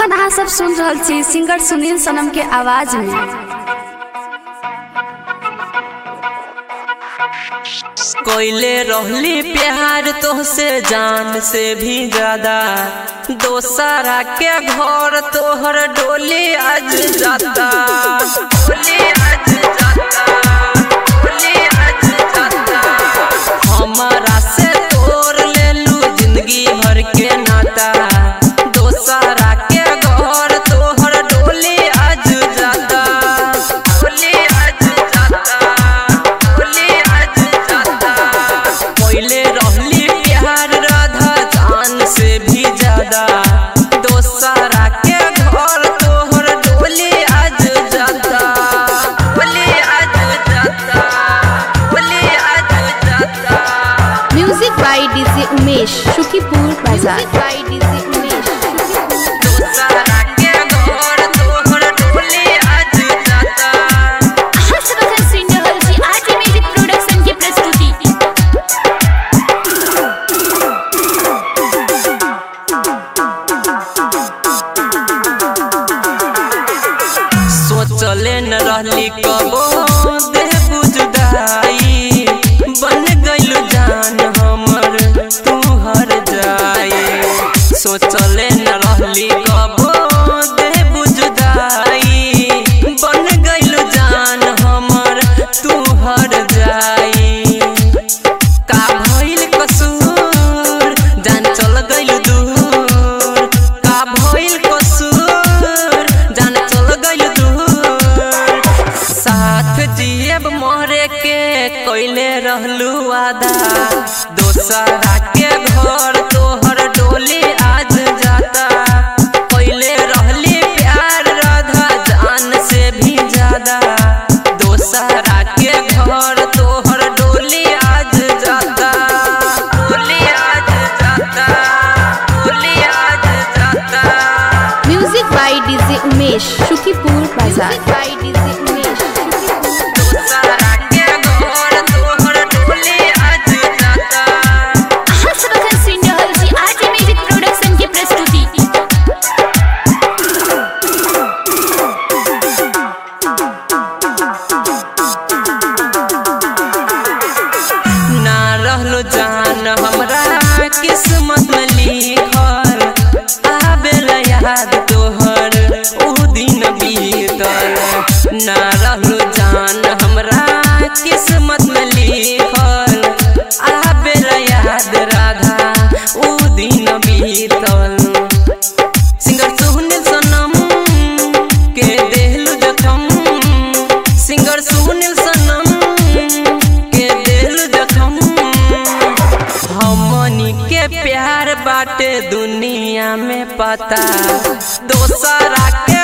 गाना अहाँ सब सुन रहल छी सिंगर सुनील सनम के आवाज में कोयले रहली प्यार तोहसे जान से भी ज्यादा दोसरा के घर तोहर डोली आज जाता डोली आज जाता डोली आज जाता हमारा से तोड़ लेलू जिंदगी भर के नाता दोसरा के घर तोहर डोली आज जाता डोली आज जाता डोली आज जाता पहले रहली प्यार राधा जान से भी ज्यादा दोसरा के घर तोहर डोली आज जाता डोली आज जाता डोली आज जाता music by DJ Umesh Sukhipur बाजार बाय डीजे उमेश दोसरा के घर तोहर डोली आज जाता हर्षवर्धन सिंह रहल छी आज म्यूजिक प्रोडक्शन की प्रस्तुति सोचले न रहली कबो देह बुझदाई बन गइल जान हमर तू हर जाई सोचले न रहली कबो देह बुझदाई बन गइल जान हमर तू हर जाई का भइल कसूर जान चल गइल दूर का भइल कसूर जान चल गइल दूर साथ जियब मरे के कइले रहलू वादा दोसरा के घर तोहर डोली आज जाता कइले रहली प्यार राधा जान से भी ज्यादा दोसरा के घर तोहर डोली आज जाता डोली आज जाता डोली आज जाता music by DJ Umesh Sukhipur बाजार बाय डीजे उमेश दोसरा के घर तोहर डोली आज जाता हर्षवर्धन सिंह रहल छी आज म्यूजिक प्रोडक्शन की प्रस्तुति ना रहलो जान हमरा किस्मत में लिखल आबेल याद तोहर ऊ दिन बीतल ना रहलो जान हमरा किस्मत में लिखल आबेल याद राधा ऊ दिन बीतल सिंगर सुनील सनम के देहलू जखम सिंगर सुनील सनम के देहलू जखम हमनी के प्यार बाटे दुनिया में पता दोसरा के